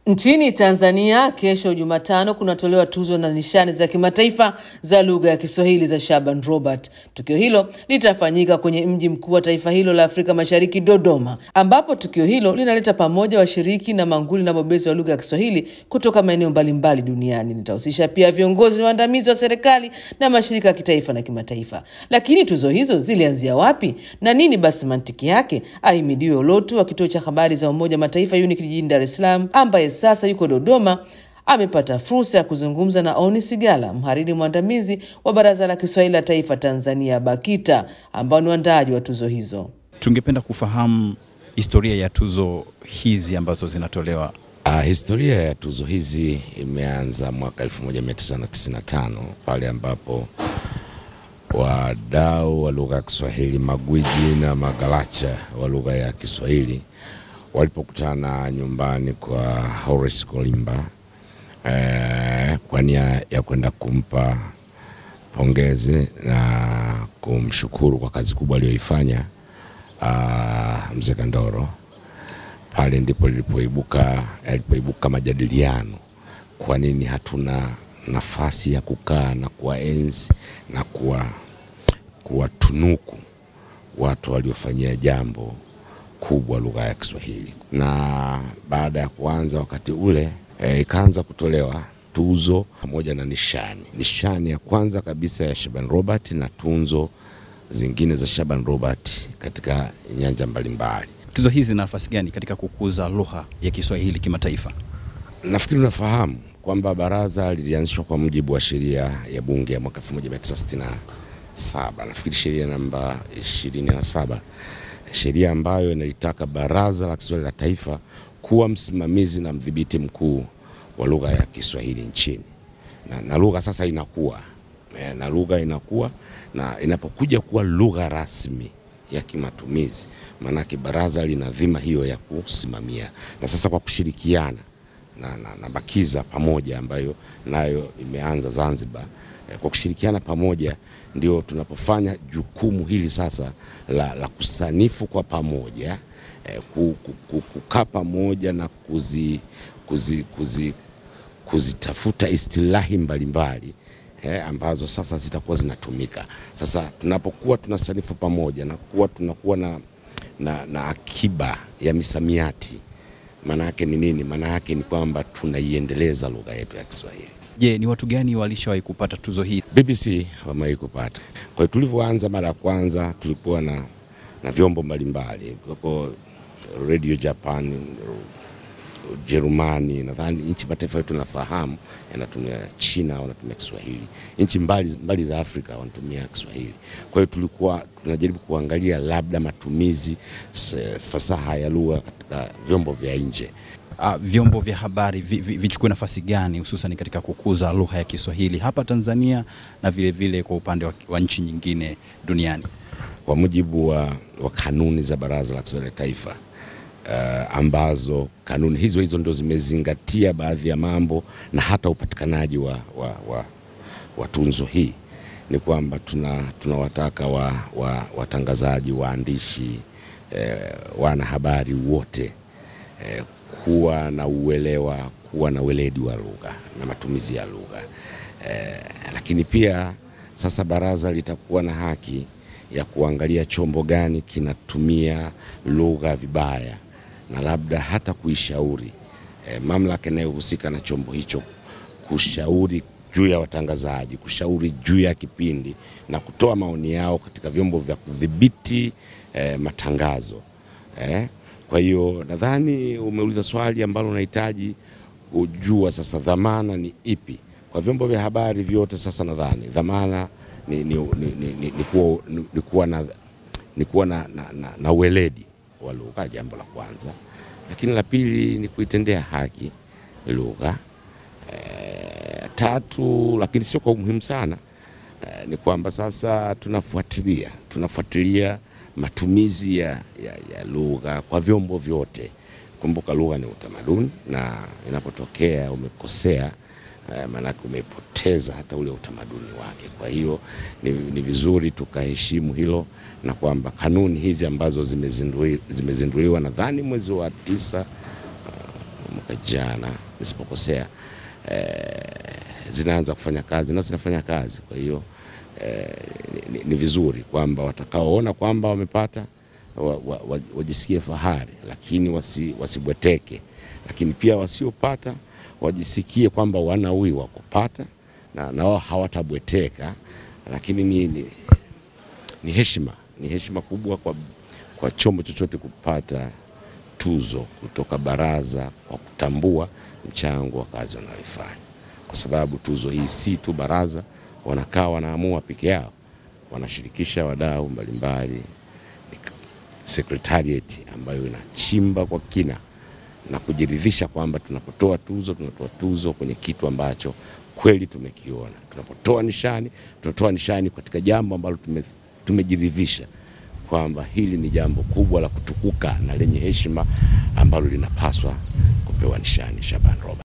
Nchini Tanzania kesho Jumatano kunatolewa tuzo na nishani za kimataifa za lugha ya Kiswahili za Shaban Robert. Tukio hilo litafanyika kwenye mji mkuu wa taifa hilo la Afrika Mashariki, Dodoma, ambapo tukio hilo linaleta pamoja washiriki na manguli na bobezi wa lugha ya Kiswahili kutoka maeneo mbalimbali duniani. Litahusisha pia viongozi waandamizi wa serikali na mashirika ya kitaifa na kimataifa. Lakini tuzo hizo zilianzia wapi na nini basi mantiki yake? Ahimidiwe Olotu wa kituo cha habari za Umoja Mataifa UNIC jijini Dar es Salaam ambaye sasa yuko Dodoma amepata fursa ya kuzungumza na Oni Sigala, mhariri mwandamizi wa Baraza la Kiswahili la Taifa Tanzania BAKITA, ambao ni waandaaji wa tuzo hizo. Tungependa kufahamu historia ya tuzo hizi ambazo zinatolewa. Uh, historia ya tuzo hizi imeanza mwaka 1995 pale ambapo wadau wa lugha ya Kiswahili, magwiji na magalacha wa lugha ya Kiswahili walipokutana nyumbani kwa Horace Kolimba eh, kwa nia ya kwenda kumpa pongezi na kumshukuru kwa kazi kubwa aliyoifanya uh, mzee Kandoro. Pale ndipo lilipoibuka yalipoibuka majadiliano, kwa nini hatuna nafasi ya kukaa na kuwaenzi na kuwa kuwatunuku watu waliofanyia jambo kubwa lugha ya Kiswahili. Na baada ya kuanza wakati ule e, ikaanza kutolewa tuzo pamoja na nishani. Nishani ya kwanza kabisa ya Shaban Robert na tunzo zingine za Shaban Robert katika nyanja mbalimbali. Tuzo hizi zina nafasi gani katika kukuza lugha ya Kiswahili kimataifa? Nafikiri unafahamu kwamba baraza lilianzishwa kwa mujibu wa sheria ya bunge ya mwaka 1967 nafikiri sheria namba 27 sheria ambayo inalitaka Baraza la Kiswahili la Taifa kuwa msimamizi na mdhibiti mkuu wa lugha ya Kiswahili nchini, na, na lugha sasa inakuwa na lugha inakuwa na inapokuja kuwa lugha rasmi ya kimatumizi, maanake baraza lina dhima hiyo ya kusimamia, na sasa kwa kushirikiana na, na, na BAKIZA pamoja ambayo nayo imeanza Zanzibar, kwa kushirikiana pamoja ndio tunapofanya jukumu hili sasa la, la kusanifu kwa pamoja eh, kukaa pamoja na kuzi, kuzi, kuzi, kuzitafuta istilahi mbalimbali eh, ambazo sasa zitakuwa zinatumika. Sasa tunapokuwa tunasanifu pamoja na kuwa tunakuwa na, na, na akiba ya misamiati, maana yake ni nini? Maana yake ni kwamba tunaiendeleza lugha yetu ya Kiswahili. Je, ni watu gani walishawahi kupata tuzo hii? BBC wamewahi kupata. Kwa hiyo tulivyoanza mara ya kwanza tulikuwa na, na vyombo mbalimbali kwa Radio Japan, Ujerumani, nadhani nchi mataifa yetu nafahamu yanatumia, China wanatumia Kiswahili, nchi mbali, mbali za Afrika wanatumia Kiswahili. Kwa hiyo tulikuwa tunajaribu kuangalia labda matumizi fasaha ya lugha katika vyombo vya nje. Uh, vyombo vya habari vichukue vi, vi nafasi gani hususan katika kukuza lugha ya Kiswahili hapa Tanzania na vile vile kwa upande wa, wa nchi nyingine duniani? Kwa mujibu wa, wa kanuni za Baraza la Kiswahili la Taifa uh, ambazo kanuni hizo hizo ndio zimezingatia baadhi ya mambo na hata upatikanaji wa, wa, wa, wa tunzo hii ni kwamba tunawataka tuna wa, wa, watangazaji, waandishi, eh, wanahabari wote eh, kuwa na uelewa, kuwa na weledi wa lugha na matumizi ya lugha eh, lakini pia sasa baraza litakuwa na haki ya kuangalia chombo gani kinatumia lugha vibaya na labda hata kuishauri eh, mamlaka inayohusika na chombo hicho kushauri juu ya watangazaji, kushauri juu ya kipindi na kutoa maoni yao katika vyombo vya kudhibiti eh, matangazo eh. Kwa hiyo nadhani umeuliza swali ambalo unahitaji kujua sasa dhamana ni ipi kwa vyombo vya habari vyote. Sasa nadhani dhamana ni, ni, ni, ni, ni, ni kuwa, ni, ni kuwa na, ni kuwa na, na, na, na weledi wa lugha, jambo la kwanza, lakini la pili ni kuitendea haki lugha e, tatu, lakini sio kwa umuhimu sana e, ni kwamba sasa tunafuatilia tunafuatilia matumizi ya, ya, ya lugha kwa vyombo vyote. Kumbuka lugha ni utamaduni, na inapotokea umekosea eh, maanake umepoteza hata ule utamaduni wake. Kwa hiyo ni, ni vizuri tukaheshimu hilo na kwamba kanuni hizi ambazo zimezindui, zimezinduliwa nadhani mwezi wa tisa uh, mwaka mwaka jana nisipokosea, eh, zinaanza kufanya kazi na zinafanya kazi. Kwa hiyo eh, ni, ni, ni vizuri kwamba watakaoona kwamba wamepata wa, wa, wa, wajisikie fahari, lakini wasi, wasibweteke, lakini pia wasiopata wajisikie kwamba wanawiwa kupata na, na wao hawatabweteka, lakini ni, ni, ni heshima ni heshima kubwa kwa, kwa chombo chochote kupata tuzo kutoka baraza kwa kutambua mchango wa kazi wanayoifanya, kwa sababu tuzo hii si tu baraza wanakaa wanaamua peke yao, wanashirikisha wadau mbalimbali, secretariat ambayo inachimba kwa kina na kujiridhisha kwamba tunapotoa tuzo tunatoa tuzo kwenye kitu ambacho kweli tumekiona. Tunapotoa nishani tunatoa nishani katika jambo ambalo tume, tumejiridhisha kwamba hili ni jambo kubwa la kutukuka na lenye heshima ambalo linapaswa kupewa nishani. Shaban Robert.